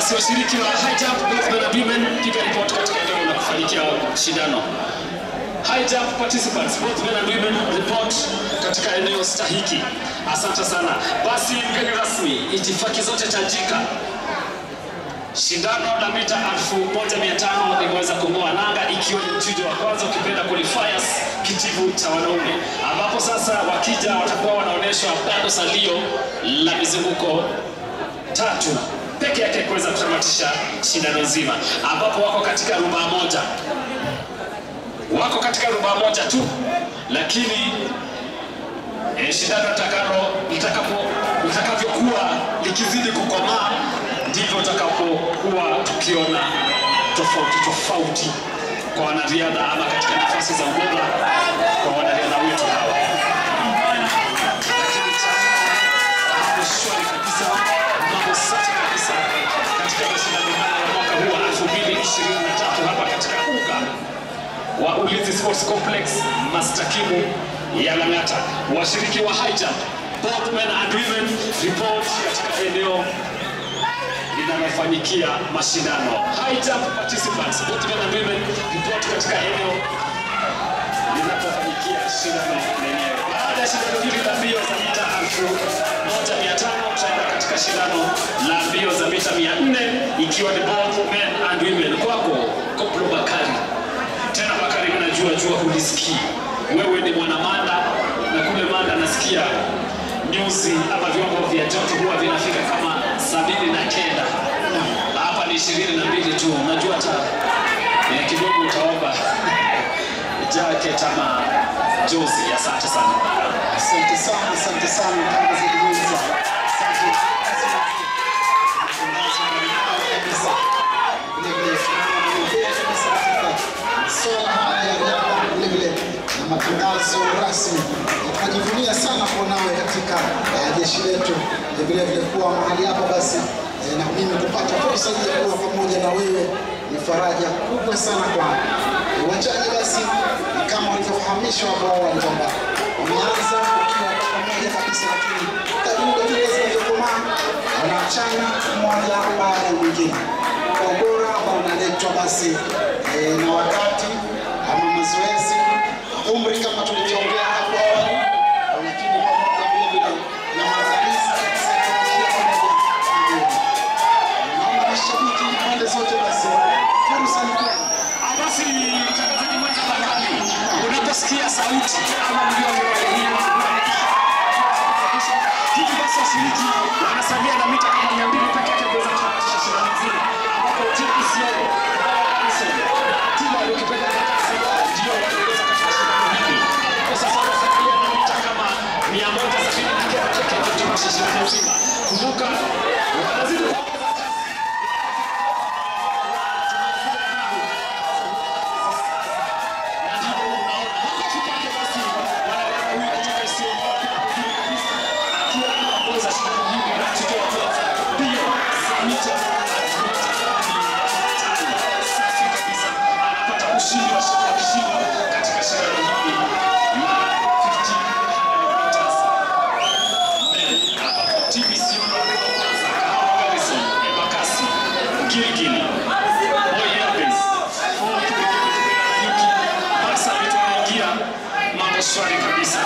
Basi washiriki wa high jump both men and women, piga report katika eneo la kufanikia shindano. High jump participants both men and women report katika eneo stahiki. Asante sana. Basi mgeni rasmi, itifaki zote tajika. Shindano la mita 1500 limeweza kung'oa nanga ikiwa ni mchujo wa kwanza ukipenda qualifiers kitivu cha wanaume, ambapo sasa wakija watakuwa wanaonyeshwa bado salio la mizunguko tatu peke yake kuweza kutamatisha shindano nzima, ambapo wako katika rubaa moja, wako katika rubaa moja tu, lakini e, shindano takalo litakapo litakavyokuwa likizidi kukomaa ndivyo tutakapokuwa tukiona tofauti tofauti kwa wanariadha ama katika nafasi za ubora kwa wanariadha wetu hawa. Lakini cha mambo shwari kabisa, mambo safi kabisa katika mashindano haya ya mwaka huu wa 2023 hapa katika uga wa Ulinzi Sports Complex Mastakimu ya Lang'ata. Washiriki wa high jump both men and women report katika eneo linalofanyikia mashindano. High jump participants both men and women report katika eneo linapofanyikia shindano lenyewe. Baada ya shindano hili la mbio za mita elfu moja mia tano tutaenda katika shindano la mbio za mita mia nne ikiwa ni both men and women. Kwako Koplo Bakari, tena Bakari, mimi najua jua hulisikii wewe ni mwanamanda na kule Manda nasikia nyuzi ama viwango vya joto huwa vinafika kama sabini na kenda hapa ni ishirini na mbili tu. Unajua hata eh, kidogo utaomba jacket ama jozi. Asante sana. Asante sana, asante sana kama zilivyoanza. Asante. Matangazo mbalimbali kabisa. Vile vile tunaendelea kabisa katika masuala haya ya riadha, vile vile na matangazo rasmi. Tunajivunia sana kuwa nawe katika eh, jeshi letu, Eh, vile vile kuwa mahali hapa basi eh, na mimi kupata fursa hii ya kuwa pamoja na wewe ni faraja kubwa sana kwangu. Eh, Uwanjani basi ni kama walivyofahamishwa hapo awali kwamba wameanza wakiwa pamoja kabisa, lakini kadri dakika zinavyokomaa wanaachana mmoja baada ya mwingine kwa ubora ambao unaletwa basi eh, na wakati ama mazoezi, umri kama tulivyoongea hapo awali, lakini pamoja vile vile na maandalizi ya kisaikolojia pamoja na mwili. Naomba mashabiki pande zote basi, fursa ni kwenu. Ah, Basi mtangazaji mwenza Bakari, unaposikia sauti ama mlio wa hii hivi basi washiriki wanasalia na mita kama mia mbili peke yake kuweza kutamatisha shindano nzima, ambapo TPCO Harrison, timu aliyokipenda kasi ndio wanaongoza katika shindano hili. Kwa sasa wanasalia na mita kama mia moja sabini peke yake kutamatisha shindano nzima. Kumbuka wanazidi kuongeza kasi. Gilgili, Boy Elvis, Ford, Yuki, Barca vitu wanaingia, mambo shwari kabisa.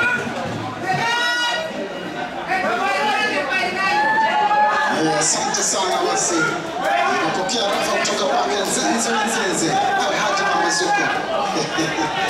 Eh, Asante sana basi, napokea rafa kutoka kwake Nzenze Nzenze, awe haja mamazuko